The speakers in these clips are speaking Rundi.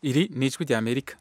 iri ni ijwi rya amerika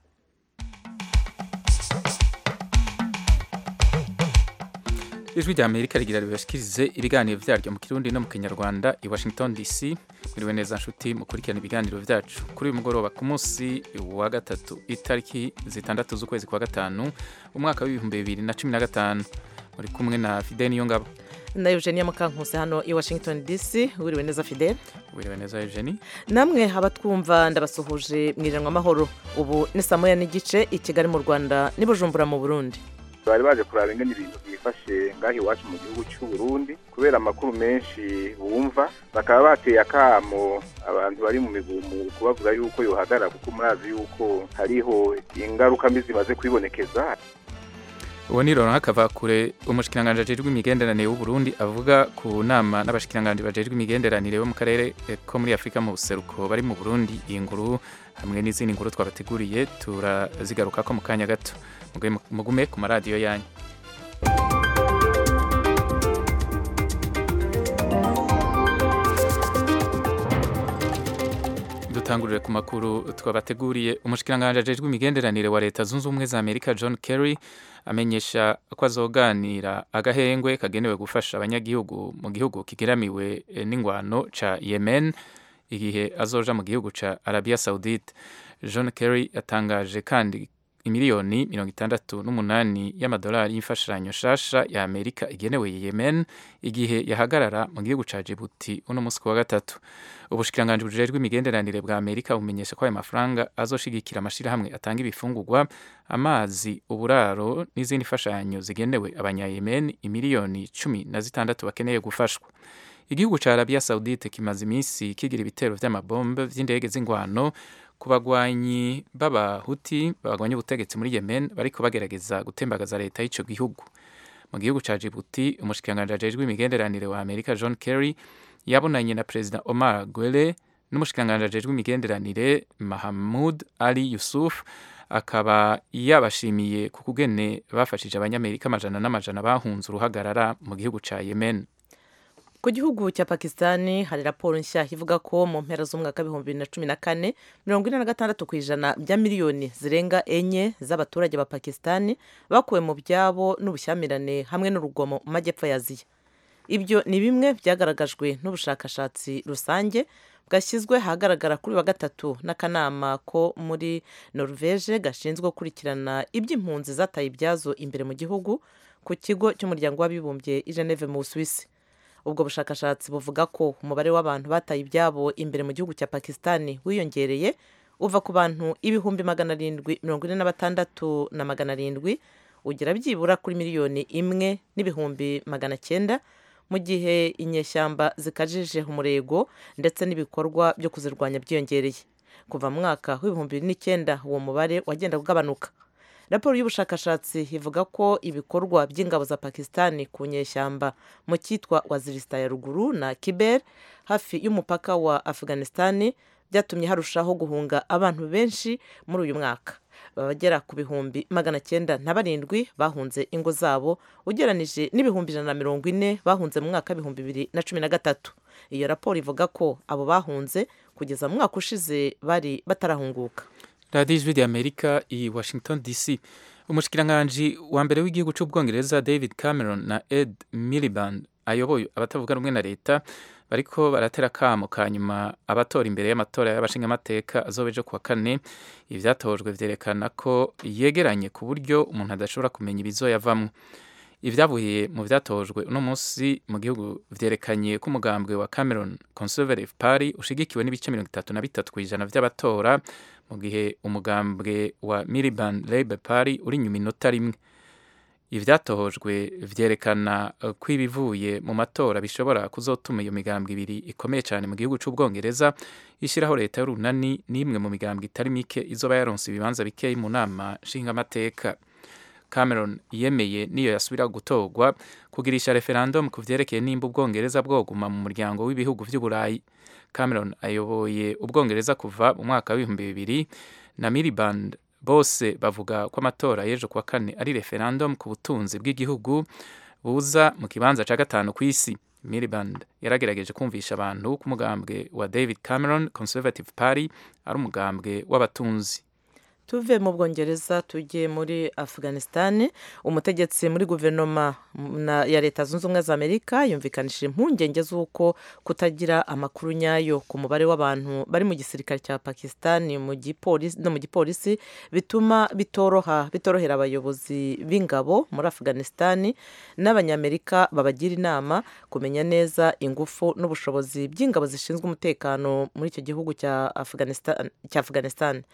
ijwi rya amerika rigira ribashikirize ibiganiro vyaryo mu kirundi no mu kinyarwanda i washington dc mwiriwe neza nshuti mukurikirana ibiganiro vyacu kuri uyu mugoroba ku munsi wa gatatu itariki zitandatu z'ukwezi kwa gatanu umwaka w'ibihumbi bibiri na cumi na gatanu muri kumwe na fidel niyongabo na Eugenia Mukankuse hano i Washington DC wiriwe neza Fidel wiriwe neza Eugenie namwe abatwumva ndabasuhuje mwiranwa amahoro ubu ni saa moya n'igice i Kigali mu Rwanda n'i Bujumbura mu Burundi bari baje kuraba ingene ibintu byifashe ngaho iwacu mu gihugu cy'u Burundi kubera amakuru menshi bumva bakaba bateye akamo abantu bari mu migumu kubavuga yuko yohagarara kuko murazi yuko hariho ingaruka mbi zimaze kwibonekeza uwo ni Laurent Kavakure umushikiranganje ajejwe imigenderanire w'u Burundi avuga ku nama n'abashikiranganje bajejwe imigenderanire bo mu karere ko muri Afrika mu buseruko bari mu Burundi iyi nkuru hamwe n'izindi nkuru twabateguriye turazigaruka ko mu kanya gato mugume ku maradiyo yanyu dutangurire ku makuru twabateguriye umushikiranganje ajejwe imigenderanire wa leta zunze ubumwe za amerika john kerry amenyesha ko azoganira agahengwe kagenewe gufasha abanyagihugu mu gihugu kigeramiwe n'ingwano ca yemen igihe azoja mu gihugu ca arabia saudite john kerry yatangaje kandi imiliyoni mirongo itandatu n'umunani y'amadolari y'imfashanyo shasha ya amerika igenewe yemen igihe yahagarara mu gihugu ca jibuti uno munsi kuwa gatatu ubushikiranganje bujejwe imigenderanire bwa amerika bumenyesha ko ayo mafaranga azoshigikira amashirahamwe atanga ibifungurwa amazi uburaro n'izindi mfashanyo zigenewe abanyayemen imiliyoni cumi na zitandatu bakeneye gufashwa igihugu ca arabia saudite kimaze iminsi kigira ibitero vy'amabombe vy'indege z'ingwano ku bagwanyi b'abahuti bagwanya ubutegetsi muri yemen bariko bagerageza gutembagaza leta y'ico gihugu mu gihugu ca jibuti umushikiranganje ajejwe imigenderanire wa amerika john kerry yabonanye na perezida omar gwele n'umushikiranganje ajejwe imigenderanire mahamud ali yusuf akaba yabashimiye ku kugene bafashije abanyamerika amajana n'amajana bahunze uruhagarara mu gihugu ca yemen ku gihugu cya pakisitani hari raporo nshya ivuga ko mu mpera z'umwaka w'ibihumbi bibiri na cumi na kane mirongo ine na gatandatu ku ijana bya miliyoni zirenga enye z'abaturage ba pakisitani bakuwe mu byabo n'ubushyamirane hamwe n'urugomo mu majyepfo ya aziya ibyo ni bimwe byagaragajwe n'ubushakashatsi rusange bwashyizwe ahagaragara kuri wa gatatu n'akanama ko muri norvege gashinzwe gukurikirana iby'impunzi zataye ibyazo imbere mu gihugu ku kigo cy'umuryango w'abibumbye i geneve mu busuwisi ubwo bushakashatsi buvuga ko umubare w'abantu bataye ibyabo imbere mu gihugu cya pakisitani wiyongereye uva ku bantu ibihumbi magana arindwi mirongo ine na batandatu na magana arindwi ugera byibura kuri miliyoni imwe n'ibihumbi magana cyenda mu gihe inyeshyamba zikajije umurego ndetse n'ibikorwa byo kuzirwanya byiyongereye kuva mu mwaka w'ibihumbi bibiri n'icyenda uwo mubare wagenda ugabanuka raporo y'ubushakashatsi ivuga ko ibikorwa by'ingabo za pakisitani ku nyeshyamba mu cyitwa wazirisita ya ruguru na kiber hafi y'umupaka wa afghanistani byatumye harushaho guhunga abantu benshi muri uyu mwaka babagera ku bihumbi magana cyenda na barindwi bahunze ingo zabo ugeranije n'ibihumbi ijana na mirongo ine bahunze mu mwaka w'ibihumbi bibiri na cumi na gatatu iyo raporo ivuga ko abo bahunze kugeza mu mwaka ushize bari batarahunguka radiyo ijwi rya amerika i washington dc umushikiranganji wa mbere w'igihugu cy'ubwongereza david cameron na ed miliband ayoboye abatavuga rumwe na leta bariko baratera akamo ka nyuma abatora imbere y'amatora y'abashingamateka azoba ejo kuwa kane ivyatojwe vyerekana ko yegeranye ku buryo umuntu adashobora kumenya ibizoyavamwo ibyavuye mu byatojwe uno munsi mu gihugu vyerekanye ko umugambwe wa cameron conservative party ushigikiwe n'ibice mirongo itatu na bitatu ku ijana vy'abatora mu gihe umugambwe wa miliband labour party uri inyuma inota rimwe ivyatohojwe vyerekana ko ibivuye mu matora bishobora kuzotuma iyo migambwe ibiri ikomeye cyane mu gihugu c'ubwongereza ishyiraho leta y'urunani n'imwe mu migambwe itari mike izoba yaronse ibibanza bikeyi mu nama nshingamateka cameron yemeye niyo yasubira gutorwa kugirisha referendum ku vyerekeye nimba ubwongereza bwoguma mu muryango w'ibihugu vy'uburayi cameron ayoboye ubwongereza kuva mu mwaka w'ibihumbi bibiri na miliband bose bavuga ko amatora y'ejo kuwa kane ari referendum ku butunzi bw'igihugu buza mu kibanza cya gatanu ku isi Miliband yaragerageje kumvisha abantu ko umugambwe wa David Cameron Conservative Party ari umugambwe w'abatunzi tuve mu bwongereza tujye muri afghanistan umutegetsi muri guverinoma ya leta zunze ubumwe za amerika yumvikanishije impungenge z'uko kutagira amakuru nyayo ku mubare w'abantu bari mu gisirikare cya pakistan no mu gipolisi bituma bitoroha bitorohera abayobozi b'ingabo muri afghanistan n'abanyamerika babagira inama kumenya neza ingufu n'ubushobozi by'ingabo zishinzwe umutekano muri icyo gihugu cya afghanistan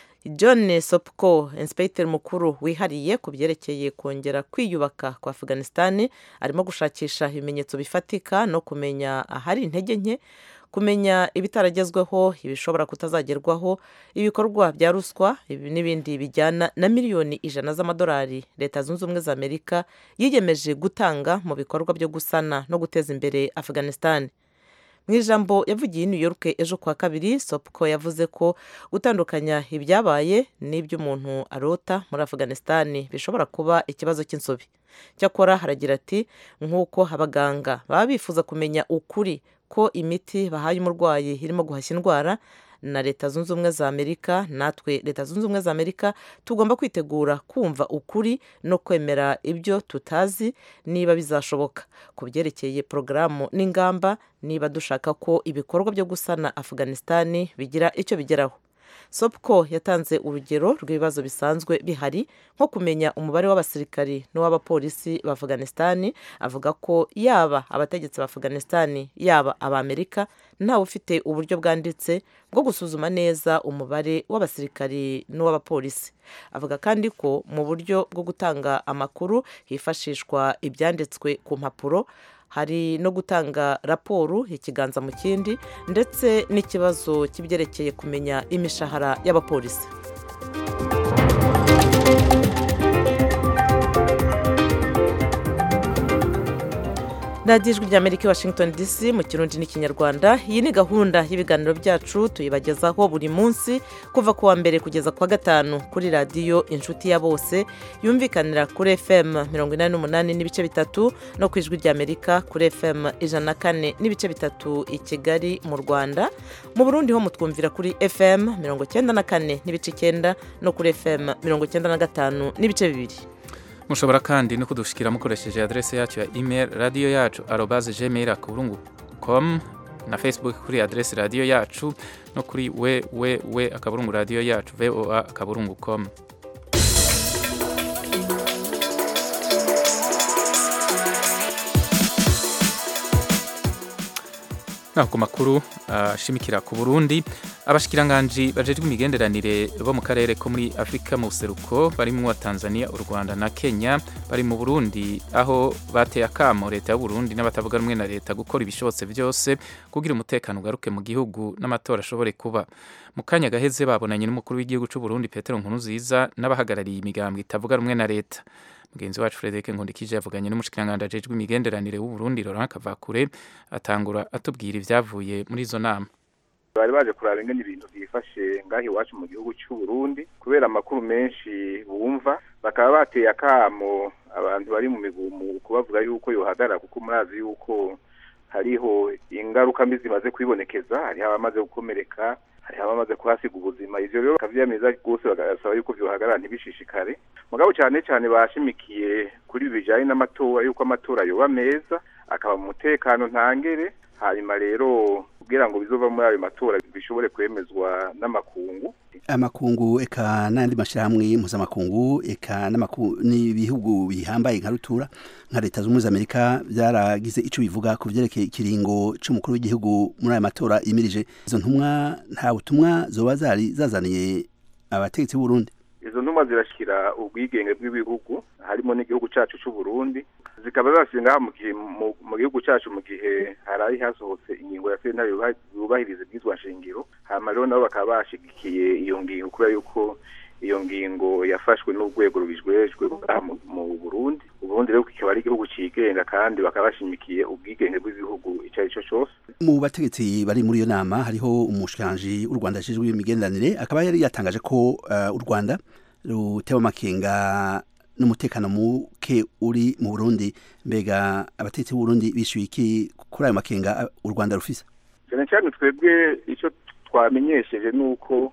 john sopko inspector mukuru wihariye ku byerekeye kongera kwiyubaka kwa afghanistan arimo gushakisha ibimenyetso bifatika no kumenya ahari intege nke kumenya ibitaragezweho ibishobora kutazagerwaho ibikorwa bya ruswa n'ibindi bijyana na miliyoni ijana z'amadolari leta zunze ubumwe za amerika yiyemeje gutanga mu bikorwa byo gusana no guteza imbere afghanistan mu ijambo yavugiye i new york ejo kuwa kabiri sopko yavuze ko gutandukanya ibyabaye n'ibyo umuntu arota muri afghanistan bishobora kuba ikibazo cy'insobi cyakora haragira ati nk'uko abaganga baba bifuza kumenya ukuri ko imiti bahaye umurwayi irimo guhashya indwara na leta zunze ubumwe za amerika natwe leta zunze ubumwe za amerika tugomba kwitegura kumva ukuri no kwemera ibyo tutazi niba bizashoboka ku byerekeye porogaramu n'ingamba niba dushaka ko ibikorwa byo gusana afghanistan bigira icyo bigeraho sopco yatanze urugero rw'ibibazo bisanzwe bihari nko kumenya umubare w'abasirikari n'uw'abapolisi ba afghanistan avuga ko yaba abategetsi ba afghanistan yaba abamerika ntawe ufite uburyo bwanditse bwo gusuzuma neza umubare w'abasirikari n'uw'abapolisi avuga kandi ko mu buryo bwo gutanga amakuru hifashishwa ibyanditswe ku mpapuro hari no gutanga raporo ikiganza mu kindi ndetse n'ikibazo cy'ibyerekeye kumenya imishahara y'abapolisi radiyo ijwi ry'amerika i washington dc mu kirundi n'ikinyarwanda iyi ni gahunda y'ibiganiro byacu tuyibagezaho buri munsi kuva ku wa mbere kugeza ku wa gatanu kuri radiyo inshuti ya bose yumvikanira kuri fm mirongo inani n'umunani n'ibice bitatu no ku ijwi ry'amerika kuri fm ijana na kane n'ibice bitatu i kigali mu rwanda mu burundi ho mutwumvira kuri fm mirongo cyenda na kane n'ibice icyenda no kuri fm mirongo cyenda na gatanu n'ibice bibiri mushobora kandi no kudushikira mukoresheje adrese yacu ya email radiyo yacu arobaze gmail akaburungu com na facebook kuri adrese radiyo yacu no kuri www akaburungu radiyo yacu voa akaburungu com naho ku makuru ashimikira ku burundi abashikiranganji bajejwe imigenderanire bo mu karere ko muri afurika mu buseruko barimo tanzania u rwanda na kenya bari mu burundi aho bateye akamo leta y'uburundi n'abatavuga rumwe na leta gukora ibishobotse byose kugira umutekano ugaruke mu gihugu n'amatora ashobore kuba mu kanya gaheze babonanye n'umukuru w'igihugu cy'u Burundi petero nkuruziza n'abahagarariye imigambwe itavuga rumwe na leta mugenzi wacu Frederic Nkundikije yavuganye n'umushikiranganji ajejwe imigenderanire w'u Burundi Laurent Kavakure atangura atubwira ibyavuye muri izo nama bari baje kuraba ingene ibintu byifashe ngaho iwacu mu gihugu cy'u Burundi kubera amakuru menshi bumva bakaba bateye akamo abantu bari mu migumu kubavuga yuko yohagarara kuko murazi yuko hariho ingaruka mbi zimaze kwibonekeza hariho abamaze gukomereka hariho abamaze kuhasiga ubuzima ivyo rero bakavyemeza rwose bagasaba yuko vyohagarara ntibishishikare mugabo cyane cyane bashimikiye kuri ibi bijanye n'amatora yuko amatora yoba meza akaba mu mutekano ntangere hanyuma rero kugira ngo bizova muri ayo matora bishobore kwemezwa n'amakungu amakungu eka n'andi mashyirahamwe mpuzamakungu eka n'ibihugu bihambaye nka rutura nka leta zunze ubumwe za amerika byaragize icyo bivuga ku byerekeye ikiringo cy'umukuru w'igihugu muri aya matora yimirije izo ntumwa nta butumwa zoba zari zazaniye abategetsi b'uburundi izo ntumwa zirashyira ubwigenge bw'ibihugu harimo n'igihugu cyacu cy'u Burundi zikaba zashyira ngaha mu gihugu cyacu mu gihe hari hasohotse ingingo ya sentare yubahiriza ibyitwa nshingiro hanyuma rero nabo bakaba bashyigikiye iyo ngingo kubera yuko iyo ngingo yafashwe n'urwego rubijwejwe mu Burundi uburundi rero kikaba ari igihugu cyigenga kandi bakaba bashimikiye ubwigenge bw'igihugu icyo ari cyo cyose mu bategetsi bari muri iyo nama hariho umushikiranji w'u rwanda ashinzwe imigenderanire akaba yari yatangaje ko u rwanda rutewe amakenga n'umutekano muke muke uri mu burundi mbega abatetsi b'uburundi bishyuye iki kuri ayo makenga u rwanda rufise cyane cyane twebwe icyo twamenyesheje ni uko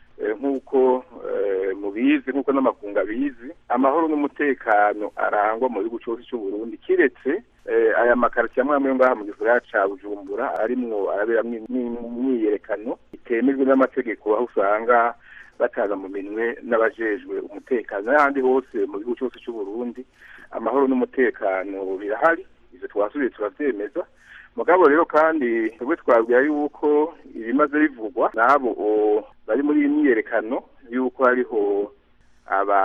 nk'uko mubizi nk'uko n'amakungu abizi amahoro n'umutekano arangwa mu gihugu cyose cy'uburundi kiretse aya makaritsiye amwe amwe ngaha mu gisagara ca bujumbura arimwo araberamwo imyiyerekano itemejwe n'amategeko aho usanga bataza mu minwe n'abajejwe umutekano n'ahandi hose mu gihugu cyose cy'uburundi amahoro n'umutekano birahari ivyo twasubiye turavyemeza mugabo rero kandi twebwe twabwira yuko ibimaze bivugwa n'abo bari muri iyi myiyerekano yuko hariho aba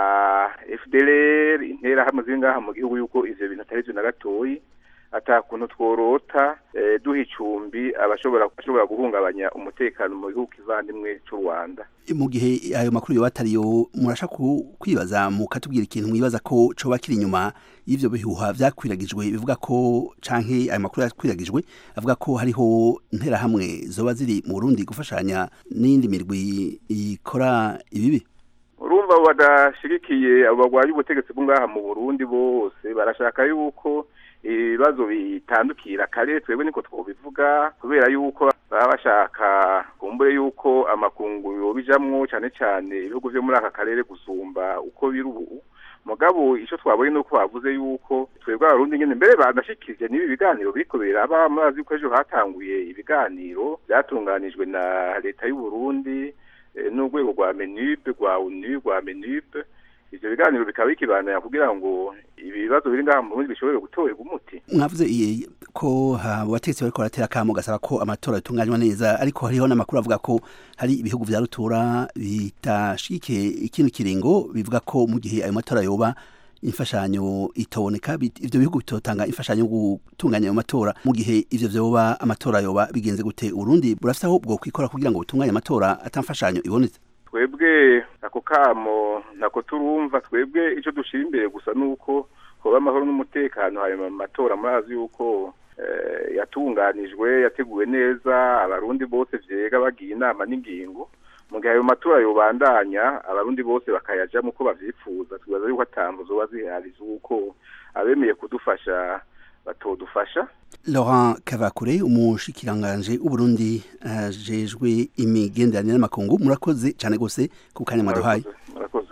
fdlr interahamwe ziri ngaha mu gihugu yuko ivyo bintu atari vyo na gatoyi atakuntu tworota duha icumbi abashobora bashobora guhungabanya umutekano mu gihugu kivandimwe cy'u Rwanda mu gihe ayo makuru yo batariyo murashaka kwibaza mukatubwira ikintu mwibaza ko coba kiri inyuma y'ivyo bihuha vyakwiragijwe bivuga ko canke ayo makuru yakwiragijwe avuga ko hariho nterahamwe zoba ziri mu Burundi gufashanya n'indi mirwi ikora ibibi urumva abo badashigikiye abo barwanya ubutegetsi bwo ngaha mu Burundi bose barashaka yuko ibibazo bitandukira kare twebwe niko twobivuga kubera yuko baba bashaka kumbure yuko amakungu yobijamwo cyane cyane ibihugu vyo muri aka karere gusumba uko biri ubu mugabo ico twabonye nuko bavuze yuko twebwe abarundi nyene mbere banashikirije n'ibi biganiro biriko biraba murazi ko ejo hatanguye ibiganiro byatunganijwe na leta y'u Burundi n'urwego rwa menube rwa unu rwa menube ivyo biganiro bikaba bikibanira kugira ngo ibibazo biri ngaha mu Burundi bishobore gutorerwa umuti mwavuze ko abategetsi bariko baratera akamo gasaba ko amatora yatunganywa neza ariko hariho n'amakuru avuga ko hari ibihugu vya rutura bitashigikiye ikindi kiringo bivuga ko mu gihe ayo matora yoba imfashanyo itaboneka ivyo bihugu bitotanga imfashanyo yo gutunganya ayo matora mu gihe ivyo vyoba amatora yoba bigenze gute Urundi burafise aho bwo kwikora kugira ngo butunganye amatora atamfashanyo ibonetse twebwe ako kamo ntako turumva twebwe icyo dushyira imbere gusa ni uko hoba amahoro n'umutekano hanyuma amatora murazi yuko yatunganijwe yateguwe neza abarundi bose vyega bagiye inama n'ingingo mu gihe ayo matora yobandanya abarundi bose bakayajamo uko bavyifuza twibaza yuko atambo zoba zihari z'uko abemeye kudufasha batodufasha Laurent Kavakure umushikiranganje w'Uburundi ajejwe imigenderanire n'amakungu murakoze cyane gose ku kanya mwaduhaye murakoze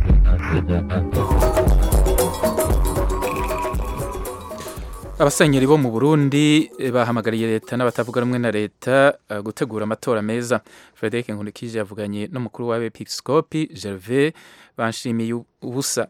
abasenyeri bo mu Burundi bahamagariye leta n'abatavuga rumwe na leta gutegura amatora meza Frederic Nkulikije yavuganye n'umukuru w'abepiskopi Gervais banshimiye ubusa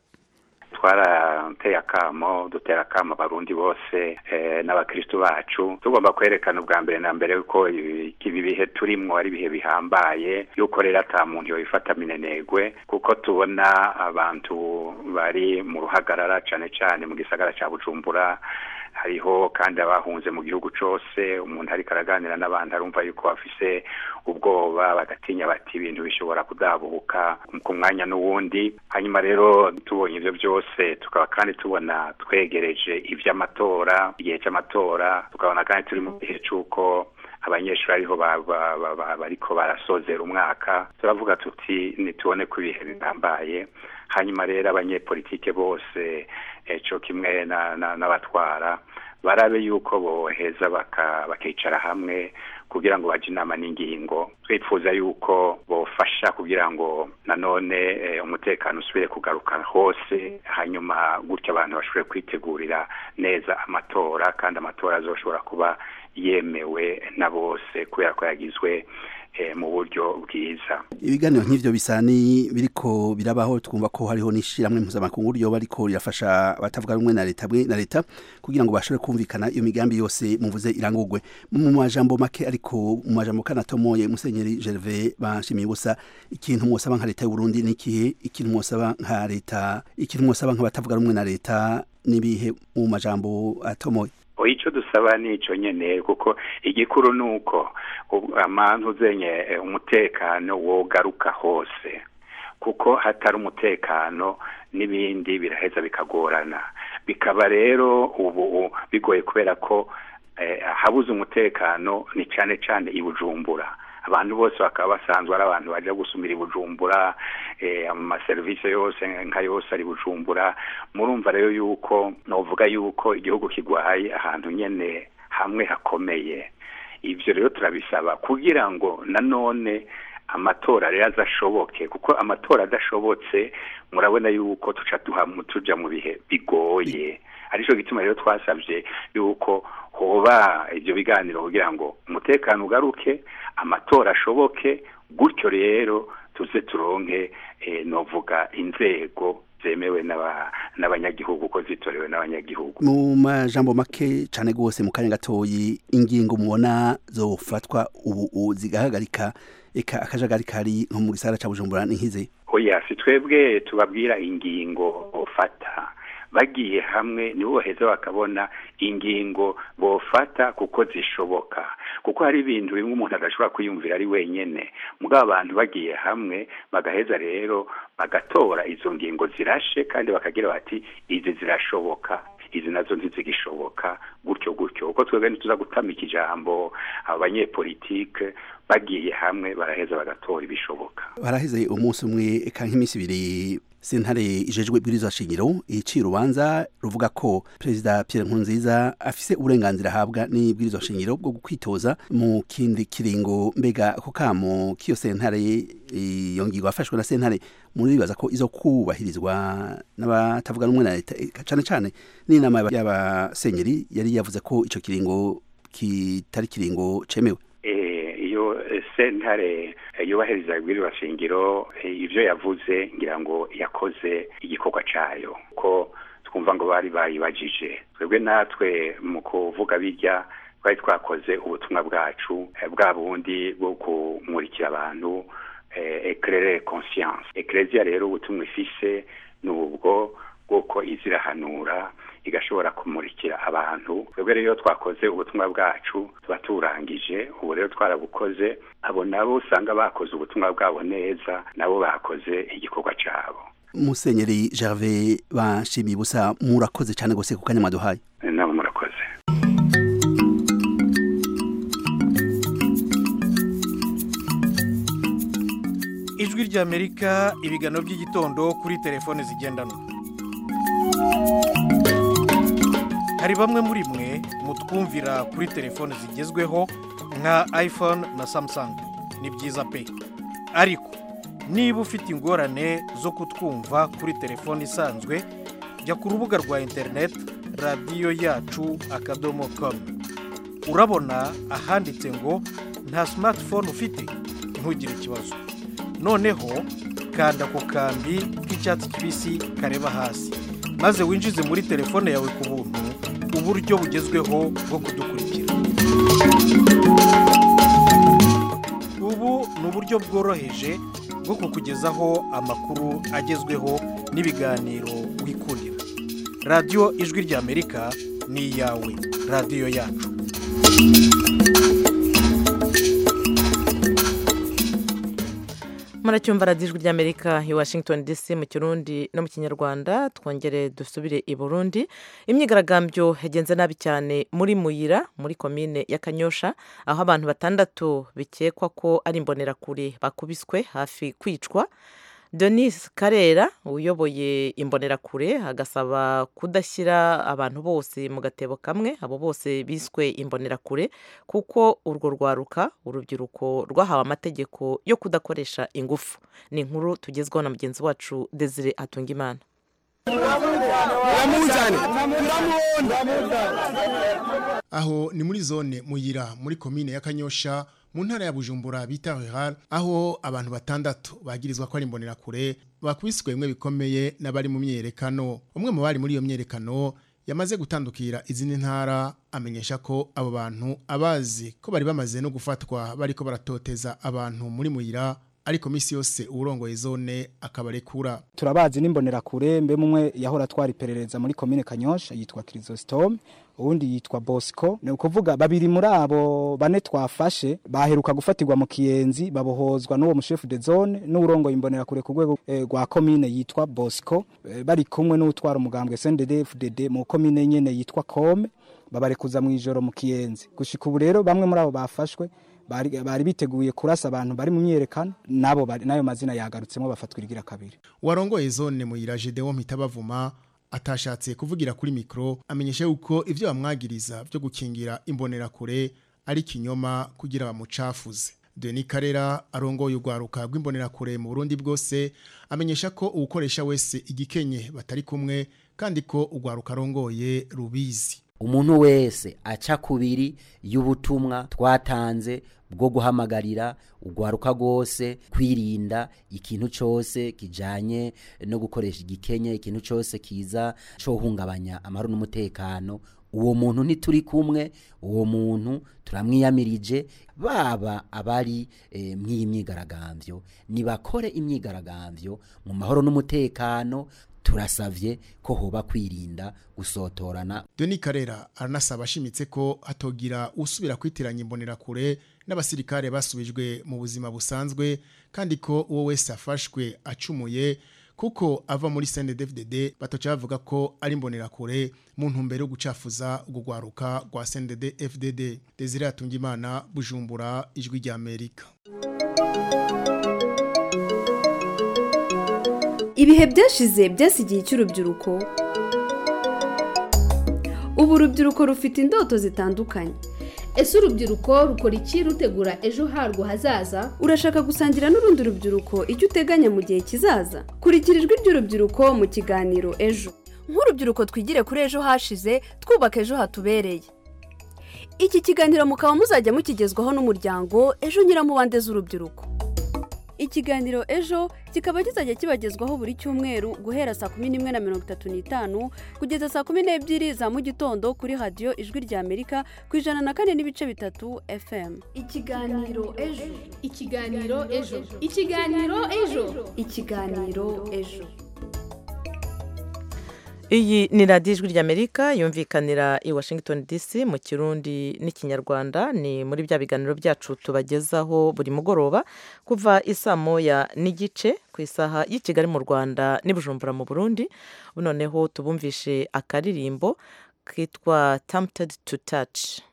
twarateye akamo dutera akamo abarundi bose n'abakristu bacu tugomba kwerekana ubwa mbere na mbere ko ibi bihe turimwo ari ibihe bihambaye yuko rero ata muntu yobifata minenegwe kuko tubona abantu bari mu ruhagarara cane cane mu gisagara ca bujumbura hariho kandi abahunze mu gihugu cose umuntu ariko araganira n'abantu arumva yuko bafise ubwoba bagatinya bati ibintu bishobora kudabuka ku mwanya n'uwundi hanyuma rero tubonye ivyo byose tukaba kandi tubona twegereje ivy'amatora igihe c'amatora tukabona kandi turi mu gihe c'uko abanyeshuri ariho bariko barasozera umwaka turavuga tuti nitubone ko ibihe bihambaye hanyuma rero abanyepolitike bose eco kimwe n'abatwara barabe yuko boheza bakicara hamwe kugira ngo baje inama n'ingingo twifuza yuko bofasha kugira ngo nanone umutekano usubire kugaruka hose hanyuma gutyo abantu bashobore kwitegurira neza amatora kandi amatora azoshobora kuba yemewe na bose kubera ko yagizwe mu buryo bwiza ibiganiro nk'ivyo bisa ni biriko birabaho twumva ko hariho n'ishiramwe mpuzamakungu ryoba ariko rirafasha abatavuga rumwe na leta na leta kugira ngo bashobore kumvikana iyo migambi yose muvuze irangurwe mu majambo make ariko mu majambo kanatomoye musenyeri Gervais banshimiye ubusa ikintu mwosaba nka leta y'u Burundi n'ikihe ikintu mwosaba nka leta ikintu mwosaba nk'abatavuga rumwe na leta nibihe mu majambo atomoye icyo dusaba ni icyo nyine kuko igikuru ni uko amantu uzenye umutekano wogaruka hose kuko hatari umutekano n'ibindi biraheza bikagorana bikaba rero ubu bigoye kubera ko habuze umutekano ni cyane cyane i bujumbura abantu bose bakaba basanzwe ari abantu baja gusumira i bujumbura amaserivisi yose nka yose ari bujumbura murumva rero yuko novuga yuko igihugu kigwaye ahantu nyene hamwe hakomeye ivyo rero turabisaba kugira ngo nanone amatora rero azashoboke kuko amatora adashobotse murabona yuko tuca tuja mu bihe bigoye arico gituma rero twasabye yuko hoba ivyo biganiro kugira ngo umutekano ugaruke amatora ashoboke gutyo rero tuze turonke novuga inzego zemewe n'abanyagihugu ko zitorewe n'abanyagihugu mu majambo make cyane rwose mu kanya gatoyi ingingo mubona zofatwa ubu zigahagarika eka akajagari kari nko mu gisagara ca bujumbura ni nkize oya si twebwe tubabwira ingingo bofata bagiye hamwe nibo baheza bakabona ingingo bofata kuko zishoboka kuko hari ibintu bimwe umuntu adashobora kwiyumvira ari wenyene mugabo abantu bagiye hamwe bagaheza rero bagatora izo ngingo zirashe kandi bakagira bati izi zirashoboka izi nazo ntizigishoboka gutyo gutyo uko twebwe ntituza gutamika ijambo abanyepolitike bagiye hamwe baraheza bagatora ibishoboka baraheze umunsi umwe eka nk'iminsi ibiri sentare ijejwe ibwirizwa shingiro iciye urubanza ruvuga ko perezida Pierre Nkurunziza afise uburenganzira ahabwa n'ibwirizwa shingiro bwo kwitoza mu kindi kiringo mbega ako kamo k'iyo sentare iyo ngingo yafashwe na sentare muribaza ko izo kubahirizwa n'abatavuga rumwe na leta cane cane n'inama y'abasenyeri yari yavuze ko ico kiringo kitari kiringo cemewe iyo sentare yubahiriza ibwirizwa shingiro ivyo yavuze ngira ngo yakoze igikorwa cayo ko twumva ngo bari bayibajije twebwe natwe mu kuvuga bijya twari twakoze ubutumwa bwacu bwa bundi bwo kumurikira abantu eclaire conscience ecclesia rero ubutumwa ifise ni ubwo bw'uko izirahanura igashobora kumurikira abantu twebwe rero twakoze ubutumwa bwacu tuba turangije ubu rero twarabukoze abo nabo usanga bakoze ubutumwa bwabo neza nabo bakoze igikorwa cyabo musenyeri Gervais bashimiye ubusa murakoze cyane gose ku kanya mwaduhaye nabo murakoze ijwi ry'amerika ibiganiro by'igitondo kuri telefone zigendanwa hari bamwe muri mwe mutwumvira kuri telefone zigezweho nka iphone na samsung ni byiza pe ariko niba ufite ingorane zo kutwumva kuri telefone isanzwe jya ku rubuga rwa interineti radiyo yacu akadomo komu urabona ahanditse ngo nta simatifone ufite ntugire ikibazo noneho kanda ku kambi k'icyatsi kibisi kareba hasi maze winjize muri telefone yawe ku buntu uburyo bugezweho bwo kudukurikira ubu ni uburyo bworoheje bwo kukugezaho amakuru agezweho n'ibiganiro wikundira radiyo ijwi ry'amerika ni iyawe radiyo yacu muracyumva radiyo ijwi ry'amerika i washington dc mu kirundi no mu kinyarwanda twongere dusubire i burundi imyigaragambyo yagenze nabi cyane muri muyira muri komine ya kanyosha aho abantu batandatu bikekwa ko ari imbonerakure bakubiswe hafi kwicwa denis karera uyoboye imbonerakure agasaba kudashyira abantu bose mu gatebo kamwe abo bose biswe imbonerakure kuko urwo rwaruka urubyiruko rwahawe amategeko yo kudakoresha ingufu ni inkuru tugezwaho na mugenzi wacu desire atungimana aho ni muri zone muyira muri komine ya kanyosha mu ntara ya bujumbura bita rural aho abantu batandatu bagirizwa ko ari imbonerakure bakubiswe bimwe bikomeye n'abari mu myerekano umwe mu bari muri iyo myerekano yamaze gutandukira izindi ntara amenyesha ko abo bantu abazi ko bari bamaze no gufatwa bariko baratoteza abantu muri muyira ariko misi yose urongoye zone akabarekura turabazi n'imbonerakure mbe mumwe yahora twari iperereza muri komine kanyosha yitwa kirisositome uwundi yitwa bosco ni ukuvuga babiri muri abo bane twafashe baheruka gufatirwa mu kiyenzi babohozwa n'uwo mushefu de zone n'urongoye imbonerakure ku rwego rwa komine yitwa bosco bari kumwe n'utwara umugambwe sndfdd mu komine nyene yitwa kome babarekuza mu ijoro mu kiyenzi gushika ubu rero bamwe muri abo bafashwe bari, bari biteguye kurasa abantu bari mu myerekano nabo bari- nayo mazina yagarutsemo bafatwa irigira kabiri warongoye zone muyira Gedeon Mpitabavuma atashatse kuvugira kuri mikro amenyesha yuko ivyo bamwagiriza byo gukingira imbonerakure ari kinyoma kugira bamucafuze Denis Karera arongoye urwaruka rw'imbonerakure mu Burundi bwose amenyesha ko uwukoresha wese igikenye batari kumwe kandi ko urwaruka arongoye rubizi umuntu wese aca kubiri y'ubutumwa twatanze bwo guhamagarira urwaruka rwose kwirinda ikintu cyose kijanye no gukoresha igikenye ikintu cyose kiza cyo hungabanya amahoro n'umutekano uwo muntu ntituri kumwe uwo muntu turamwiyamirije baba abari eh, mw'iyi myigaragambyo nibakore imyigaragambyo mu mahoro n'umutekano turasavye ko hoba kwirinda gusotorana Denis Karera aranasaba ashimitse ko hatogira usubira kwitiranya imbonerakure n'abasirikare basubijwe mu buzima busanzwe kandi ko uwo wese afashwe acumuye kuko ava muri CNDD-FDD batoca bavuga ko ari imbonerakure mu ntumbero yo gucafuza urwo rwaruka rwa CNDD-FDD Desire Atungimana Bujumbura ijwi rya Amerika ibihe byashize byasigiye icy'urubyiruko ubu urubyiruko rufite indoto zitandukanye ese urubyiruko rukora iki rutegura ejo harwo hazaza urashaka gusangira n'urundi rubyiruko icyo uteganya mu gihe kizaza kurikira ijwi ry'urubyiruko mu kiganiro ejo nk'urubyiruko twigire kuri ejo hashize twubaka ejo hatubereye iki kiganiro mukaba muzajya mukigezwaho n'umuryango ejo nyiramubande z'urubyiruko ikiganiro ejo kikaba kizajya kibagezwaho buri cyumweru guhera saa kumi n'imwe na mirongo itatu n'itanu kugeza saa kumi n'ebyiri za mu gitondo kuri radiyo ijwi rya amerika ku ijana na kane n'ibice bitatu fm ikiganiro ejo ikiganiro ejo ikiganiro ejo ikiganiro ejo iyi ni radiyo ijwi ry'amerika yumvikanira i washington dc mu kirundi n'ikinyarwanda ni muri bya biganiro byacu tubagezaho buri mugoroba kuva isaa moya n'igice ku isaha y'i kigali mu rwanda n'ibujumbura mu burundi noneho tubumvishe akaririmbo kitwa tamuted to touch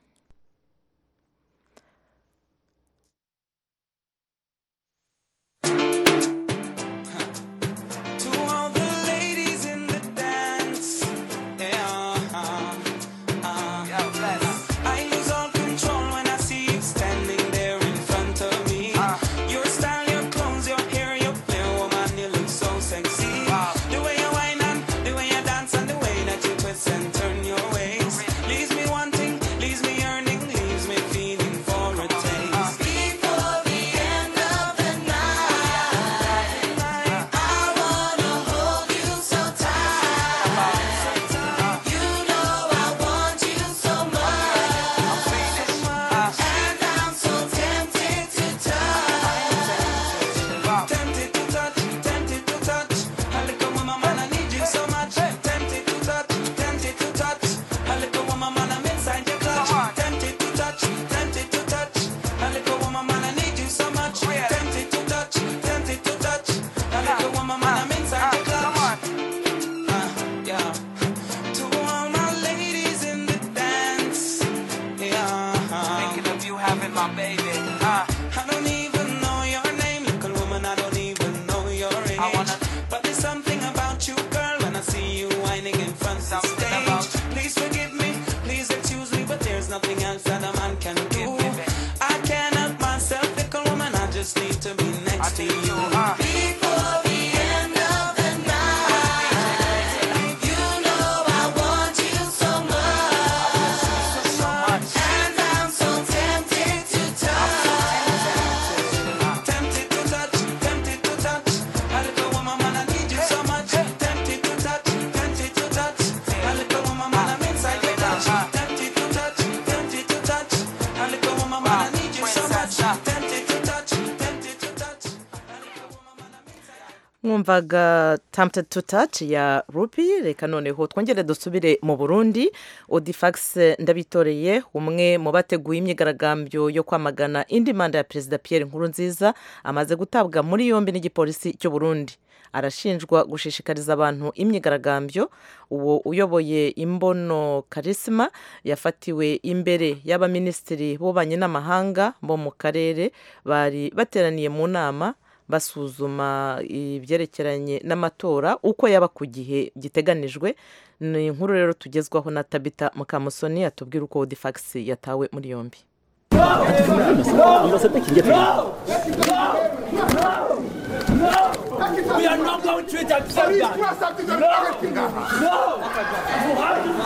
To all the ladies in the dance, yeah, uh, uh, I lose all control when I see you standing there in front of me. Your style, your clothes, your hair, your flair, woman, you look so sexy. The way you whine and the way you dance and the way that you twist and turn your waist leaves me wanting, leaves me yearning, leaves me feeling for a taste. Before the end of the night. I wanna hold you so tight. You know I want you so much, and I'm so tempted to touch. Tempted to touch, tempted to touch. A little woman, man, I need you so much. Tempted to touch, tempted to touch. A little woman, man, I'm inside your clutch. Tempted to touch, tempted to touch. A little woman, man, I need you so much. Tempted to touch, tempted to touch. A little woman, man, I'm inside your clutch. Uh, yeah. To all my ladies in the dance, yeah. Thinking of you having my baby. Uh, I don't even know your name, little woman. I don't even know your age. But there's something about you, girl, when I see you whining in front of the stage. Please forgive me, please excuse me, but there's nothing else that a man can do. I can't help myself, little woman. I just need to be next to you. Before the end of the night, you know I want you so much, and I'm so tempted to touch. Tempted to touch, tempted to touch. A little woman, man, I need you so much. Tempted to touch, tempted to touch. A little mwumvaga tempted to touch ya rupi reka noneho twongere dusubire mu burundi odifax ndabitoreye umwe mu bateguye imyigaragambyo yo kwamagana indi manda ya perezida pierre nkurunziza amaze gutabwa muri yombi n'igipolisi cy'u burundi arashinjwa gushishikariza abantu imyigaragambyo uwo uyoboye imbono karisima yafatiwe imbere y'abaminisitiri b'ububanyi n'amahanga bo mu karere bari bateraniye mu nama basuzuma ibyerekeranye n'amatora uko yaba ku gihe giteganijwe ni inkuru rero tugezwaho na tabita mukamusoni atubwira uko odifagisi yatawe muri yombi We are not going to accept that. No. No. You have to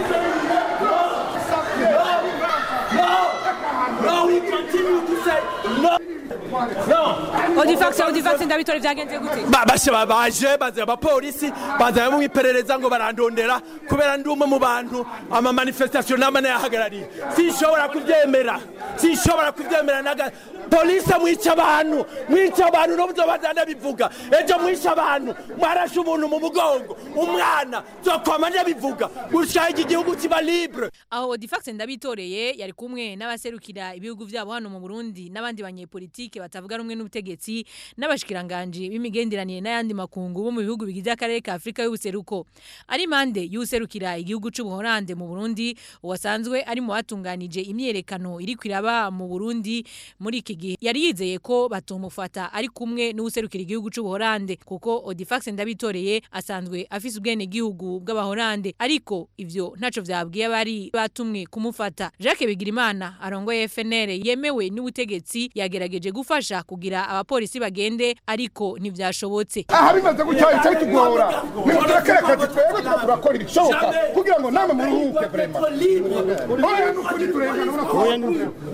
say no. No. No. We continue to say no. odifax odifax ndabitore byagenze gute babashe babaje bazanye abapolisi bazanye mu iperereza ngo barandondera kubera ndi umwe mu bantu ama manifestation nama nayahagarariye sinshobora kubyemera sinshobora kubyemera naga polisi mwica abantu mwica abantu n'uburyo bazana bivuga ejo mwica abantu mwarashe umuntu mu mugongo umwana zokwama ndabivuga gushaho iki gihugu kiba libre aho odifax ndabitoreye yari kumwe n'abaserukira ibihugu byabo hano mu burundi n'abandi banyepolitike batavuga rumwe n'ubutegetsi n'abashikiranganji b'imigenderanire n'ayandi makungu bo mu bihugu bigize akarere ka afurika y'ubuseruko ari impande y'userukira igihugu c'ubuhorande mu burundi uwasanzwe ari mu batunganije imyerekano iri kwiraba mu burundi muri iki gihe yari yizeye ko batomufata ari kumwe n'userukira igihugu c'ubuhorande kuko odifax ndabitoreye asanzwe afise ubwene gihugu bw'abahorande ariko ivyo ntaco vyabwiye abari batumwe kumufata jacques bigirimana arongoye fnr yemewe n'ubutegetsi yagerageje gufasha kugira abapolisi bagende ariko ntivyashobotse aha bimaze gutya icyo tugora nimuturekere akazi twebwe tuba turakora ibishoboka kugira ngo namwe muruhuke vrema oya ni ukuri turengana ubona ko oya ni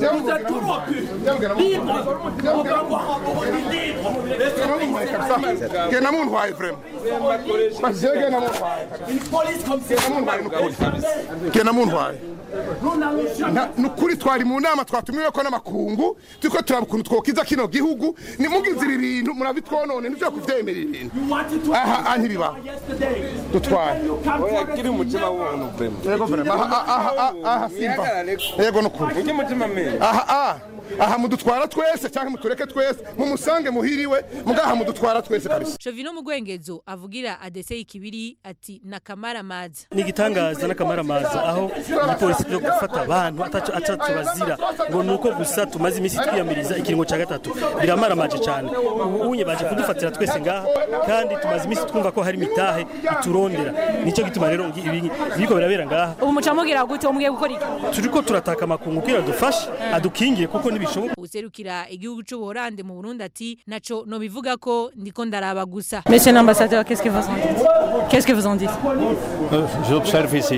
genda muntwaye vrema basiye genda muntwaye genda muntwaye nukuri genda muntwaye ni ukuri twari mu nama twatumiwe ko n'amakungu turiko turaba ukuntu twokiza kino gihugu nimugize ibi bintu murabitwonone nivyo kuvyemera ibintu aha aha ntibibaho dutware oya kiri umutima w'umuntu vrema yego vrema aha aha aha aha simba yego nukuri ujye umutima meza aha aha aha mudutwara twese cyangwa mutureke twese mumusange muhiriwe mugaha mudutwara twese kabisa Shovino Mugwengezo avugira adese ikibiri ati nakamara maza ni igitangaza n'akamaramaza aho igipolisi cyo gufata abantu ataco ataco bazira ngo nuko gusa tumaze iminsi twiyamiriza ikiringo cya gatatu biramaramaje cyane ubu unye baje kudufatira twese ngaha kandi tumaze iminsi twumva ko hari mitahe iturondera nicyo gituma rero ngi- ibi biriko birabera ngaha ubu mucamugira gute umwe gukora iki turiko turataka amakungu kugira dufashe adukingire kuko ntibishoboka userukira igihugu c'ubuhorande mu Burundi ati naco no bivuga ko ndiko ndaraba gusa Monsieur l'ambassadeur, qu'est-ce que vous en dites Qu'est-ce que vous en dites Euh, J'observe ici.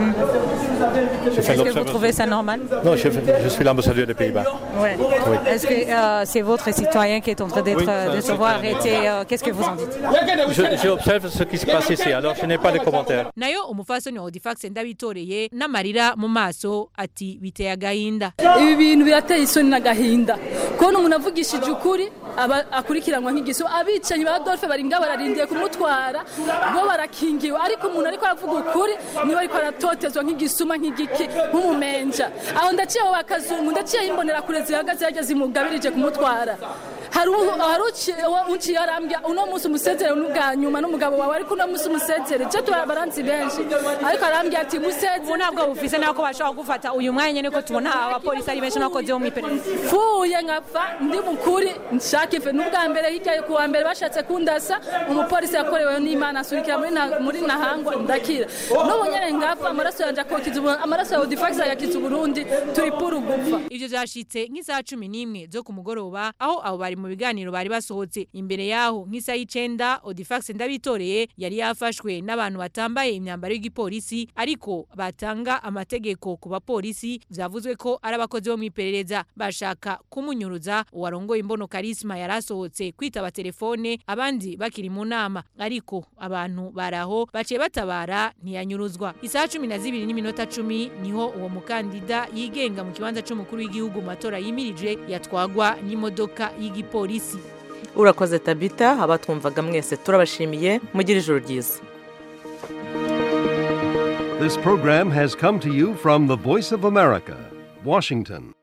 Je fais Est-ce que vous l'observation. trouvez ça normal Non, je, fais- je suis l'ambassadeur des Pays-Bas. Ouais. Oui. Est-ce que euh, c'est votre citoyen qui est en train d'être Oui, euh, de ça, se voir c'est- arrêté euh, Qu'est-ce que vous en dites Je- J'observe ce qui se passe ici, alors je n'ai pas de commentaires. nayo umufasoni wa Odifax ndabitoreye n'amarira mu maso ati biteye agahinda ibi bintu birateye isoni n'agahinda kubona umuntu avugishije ukuri aba akurikiranwa nk'igiso abicanyi ba Adolphe bari ngaho bararindiye kumutwara bo barakingiwe ariko umuntu ariko aravuga ukuri niba ariko aratotezwa nk'igisuma nk'igiki nk'umumenja aho ndaciye abo bakazungu ndaciye imbonera kure zihagaze yajya zimugabirije kumutwara hari u- hari uci- uwo unciye arambya uno munsi umusezere n'ubwa nyuma n'umugabo wawe ariko uno munsi umusezere je turabaranzi benshi ariko arambya ati musezere ubu ntabwo bufise nako bashobora gufata uyu mwanya nyene ko tubona abapolisi ari benshi nakozeho mu iperereza fuye nkapfa ndi mukuri nshaka ife n'ubwa mbere hirya ku wa mbere bashatse kundasa umupolisi yakorewe n'imana asurikira muri na- muri nahangwa ndakira n'ubu nyene ngapfa amaraso yanje akokiza Ubu- amaraso ya odifax agakiza uburundi turi puru gupfa ivyo vyashitse nk'isaha cumi n'imwe zo ku mugoroba aho abo bari mu biganiro bari basohotse imbere yaho nk'isaha y'icenda odifax ndabitoreye yari yafashwe n'abantu batambaye imyambaro y'igipolisi ariko batanga amategeko ku bapolisi vyavuzwe ko ari abakozi bo mw'iperereza bashaka kumunyuruza uwarongoye imbono karisma yari asohotse kwitaba telefone abandi bakiri mu nama ariko abantu baraho baciye batabara ntiyanyuruzwa isaha cumi na zibiri n'iminota cumi niho uwo mukandida yigenga mu kibanza c'umukuru w'igihugu mu matora yimirije yatwagwa n'imodoka y'igipolisi urakoze tabita abatwumvaga mwese turabashimiye mugire ijoro ryiza This program has come to you from the Voice of America, Washington.